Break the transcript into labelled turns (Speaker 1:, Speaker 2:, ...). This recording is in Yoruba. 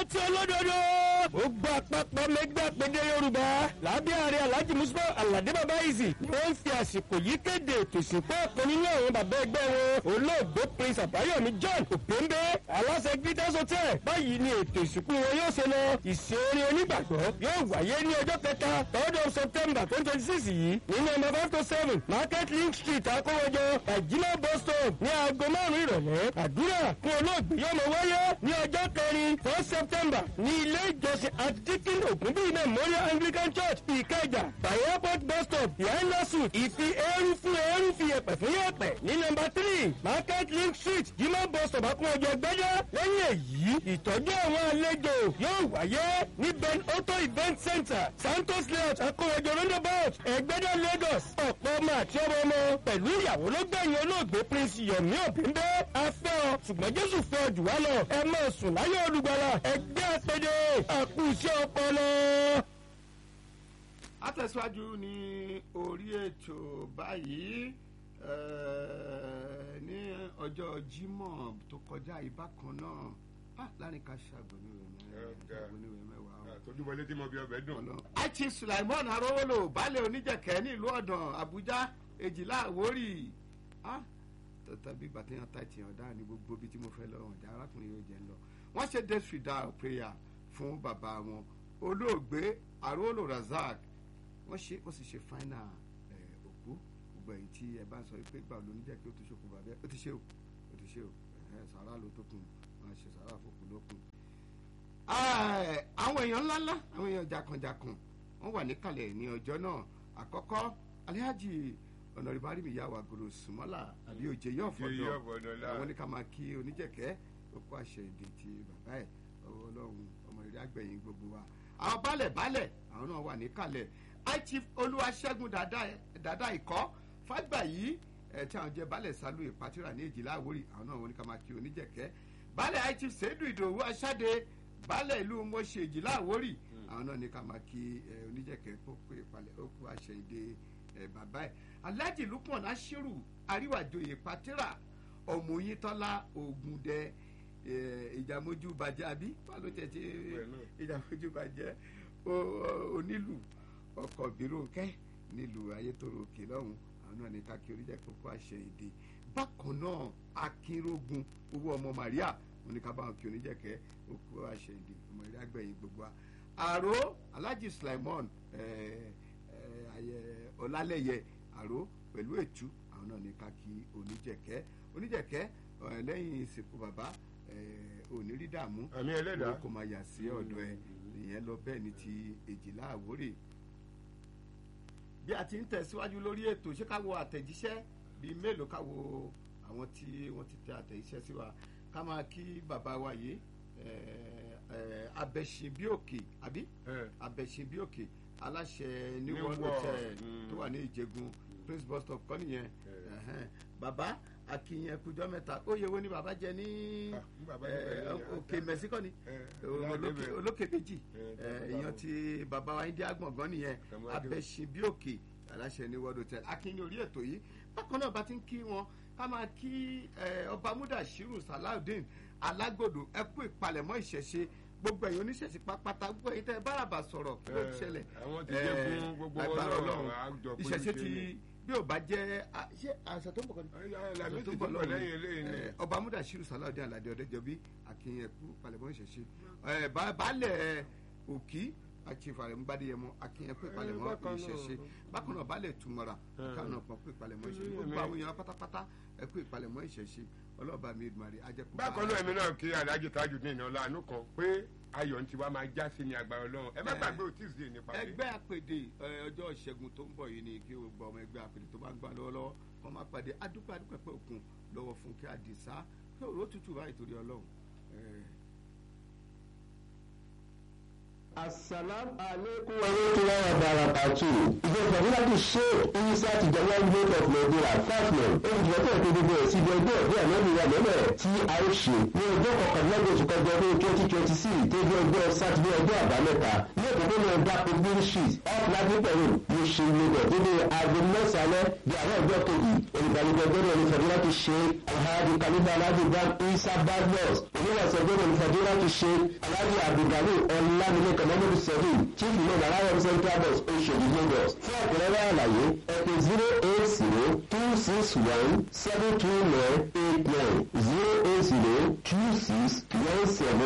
Speaker 1: ìrántí olódodo. gbogbo àpapọ̀ mẹgbẹ́ àpèdè yorùbá lábẹ́ ààrẹ alhaji musa alade babayizi ni wọ́n ń fi àsìkò yìí kéde ètò ìsìnkú ọ̀kan nínú àwọn bàbá ẹgbẹ́ wọn olóògbé prince àbáyọ̀mí john òpéńbé aláṣẹ gbítẹ́s hotel báyìí ni ètò ìsìnkú wọn yóò ṣe lọ ìṣeré onígbàgbọ́ yóò wáyé ní ọjọ́ kẹta third of september twenty twenty six yìí ní nọ́mbà five to seven market link street akówójọ àjílá bus stop ní aago márùn-ún ìrọ̀lẹ́ àdúrà fún olóògbé yóò mọ wáyé ní ọjọ́ kẹrin four september ní ilé ìjọsìn antikin ògúnbí memorial anglican church ìkẹjà by airport bus stop behind lasu ìfi eérú fún eérú fi yẹpẹ fún yẹpẹ ní nọ́mbà three market link street jimá bus stop akówójọ gbẹdẹ lẹ́yìn èyí ìtọ́jú àwọn àlejò yóò wáyé ní ben auto event center santos layout akówójọ roundabout ẹgbẹ́dẹ lagos ọ̀pọ̀ ọmọ àti ọmọ ọmọ pẹ̀lú ìyàwó ló gbẹ̀yìn olóògbé prince yomi òbíńdé afẹ́ ọ ṣùgbọ́n jésù fẹ́ ọ jù wá lọ ẹ máa sùn láyé olùgbàlà ẹgbẹ́ àpèdè àkùsí ọpọlọ.
Speaker 2: àtẹ̀síwájú ní orí ètò báyìí eh, ní ọjọ́ jímọ̀ tó kọjá ìbákan náà ah, láàrin ká ṣàgbọ̀nìwé mẹ́wàá
Speaker 3: tójúbọlé tí mo bí ọbẹ̀ dùn.
Speaker 2: ọlọ. aichi sulaimon arówólò baálẹ̀ oníjẹ̀kẹ́ ní ìlú ọ̀dàn àbújá èjìlá àwórì tàbí gbàtẹ́yàn táìtì ọ̀dà ní gbogbo ibi tí mo fẹ́ lọ ọ̀dà arákùnrin yóò jẹ́ ń lọ. wọ́n ṣe death fidal prayer fún bàbá wọn olóògbé arówólò razak wọ́n ṣe ó sì ṣe final òkú gbogbo èyí tí ẹ bá sọ pé gbà lóníjẹ̀kẹ́ ó ti ṣokùn bàbá ó ti ṣe o ó ti ṣe o sàrà ló tó kùn wọ́n ṣe sàrà fòkù ló kùn àwọn èèyàn ńláńlá àwọn èèyàn jàkànjàkàn wọn wà níkàlẹ̀ ní ọjọ́ náà àkọ́kọ́ alihaji ọ̀nàrìbárì mi yà wà gòrò sùmọ́là àbí òjè yóò fọdọ̀ àwọn ní ká máa kí oníjẹ̀kẹ́ òkú àṣẹ èdè ti bàbá ẹ̀ ọwọ́ ọlọ́run ọmọ ìrìn àgbẹ̀yìn gbogbo wa àwọn baálẹ̀ baálẹ̀ àwọn náà wà níkàlẹ̀ high chief olúwaṣẹ́gun dada ìkọ́ fàgbà yìí ẹ̀ tí àwọn jẹ́ baálẹ̀ sálú ìpàtìrà ní èjìlá àwórì àwọn náà wọn ní ká máa kí oníjẹ̀kẹ́ baálẹ̀ high chief sèédù ìdòwú aṣáde baálẹ̀ ìlú mọ̀ṣẹ́jì láwórì àwọn náà ní ká máa kí oníjẹ̀kẹ́ kó pé ìpalẹ̀ ó kú àṣẹ ìdè bàbá ẹ̀ aláàjì lukman ashiru àríwájòyè patira ọmọyintọ́lá ògùndẹ ìjàmójú bàjẹ́ àbí palo tẹ̀sí ìjàmójú bàjẹ́ onílù ọkọ̀ bírúnkẹ́ nílùú ayétòrò òkè lọ́hùn àwọn náà ní ká kí oníjẹ̀kẹ́ kó àṣẹ ìdè bákan náà akínrógun owó ọmọ maria wọn ní ká bá wọn kí oníjẹ̀kẹ́ òkú àṣẹ ìdè ọmọ ìrìn àgbẹ̀yìn gbogbo wa àró alhaji sulaimon ọlálẹ́yẹ àró pẹ̀lú ètú àwọn náà ní ká kí oníjẹ̀kẹ́ oníjẹ̀kẹ́ lẹ́yìn ìsìnkú bàbá òní rí dààmú
Speaker 3: àmì ẹlẹ́dàá
Speaker 2: kò máa yà sí ọ̀dọ̀ ẹ̀ ìyẹn lọ bẹ́ẹ̀ ni ti èjìlá àwórè bí a ti ń tẹ̀síwájú lórí ètò ṣé ká wo àtẹ̀jíṣẹ́ bíi mélòó ká wo àwọn tí wọ́n ti tẹ àtẹ̀jíṣẹ́ sí wa ká máa kí bàbá wa yìí abẹ́sìnbíòkè àbí abẹ́sìnbíòkè aláṣẹ new world hotel tó wà ní ìjẹgun prince bus stop kọ́ nìyẹn bàbá akínyẹn kújọ mẹ́ta ó yẹ wo ni bàbá jẹ ní òkè mẹ́síkọ́ ni olókè méjì èèyàn ti bàbá wa india gbọ̀ngàn nìyẹn abẹ́sìnbíòkè aláṣẹ new world hotel akínyẹn orí ètò yìí bákan náà bá ti ń kí wọn ká máa kí ọba mudashiru salaudeen alágbòdo ẹ kú ìpalẹ̀mọ́ ìṣẹ̀ṣe gbogbo ẹ̀yin oníṣẹ̀ṣe pápátá gbogbo ẹ̀yin tẹ́ ẹ bárabà sọ̀rọ̀ kí ló ṣẹlẹ̀ agbára ọlọ́run ìṣẹ̀ṣe ti bí ò bá jẹ́ ṣé àṣà tó ń bọ̀ kọ́ni àṣà tó ń bọ̀ lọ́run ọba mudashiru salaudeen alade ọ̀dẹ́jọbí akínyẹ̀kú ìpalẹ̀mọ́ ìṣẹ̀ṣe baálẹ̀ òkì àtìfàrẹ̀ ń gbádìí yẹmọ akínyẹn pé ìpalẹ̀mọ́ ìṣẹ̀ṣe bákan náà balẹ̀ túmọ̀ra káwọn náà pọ̀ pé ìpalẹ̀mọ́ ìṣẹ̀ṣe gbogbo àwọn èèyàn pátápátá ẹ pé ìpalẹ̀mọ́ ìṣẹ̀ṣe ọlọ́ọ̀bá mi ìdùmarè ajẹ́kùn.
Speaker 3: bákan náà èmi náà kí alájí tájù ní ìnáwó àánú kan pé ayọ̀ ń tiwa máa já sí ní agbára ọlọ́run ẹ má gbàgbé òtíìsì nípa pé.
Speaker 2: ẹgbẹ́ àpèdè ọjọ́ ìṣẹ́gun tó ń bọ̀ yìí ni kí gbogbo ọmọ ẹgbẹ́ àpèdè tó bá ń gbà lọ́wọ́lọ́wọ́ kọ́ máa pàdé adúpẹ́ adúpẹ́ pé òkun lọ́wọ́ fún kí àdìsá kí òró tutù báyìí torí ọlọ́run
Speaker 4: Assalamu alaikum wa rahmatullahi wa barakatuh. Ìjọba Fàdúràdì ṣe Isa ti jẹ́wọ́ Gate of Nigeria Fatman. Olùdíje tó ètò gbogbo ẹ̀ sí ibi ẹgbẹ́ ọ̀gbẹ́ àmọ́bìnrin àmọ́bẹ̀ tí a ó ṣe ní ọjọ́ kọkànlélọ́gbọ̀n oṣù kọjọ ọdún twenty twenty six tó jẹ́ ọjọ́ sátidé ọjọ́ àbámẹ́ta ní òpópónà Dapo Green Street off Ladipo Road ní ṣe lagos nínú aago mẹ́sàn-án di àwọn ọjọ́ kejì olùgbàlejò ọjọ́ ní Fàdúràdì ṣe alhaji kaliba alhaji bam Isa Badmus oníwàsàn ọjọ́ ní Fàdúràdì ṣe alhaji abdulgani ọlámilẹ́kọ̀ Muhammadu Sẹ́yìn chief imam aláwọ̀ central bus Oṣòdì Lagos fún ọ̀pọ̀lọpọ̀ àlàyé ẹ̀pẹ̀ zero eight zero two six one seven two nine eight nine zero eight zero two six one seven.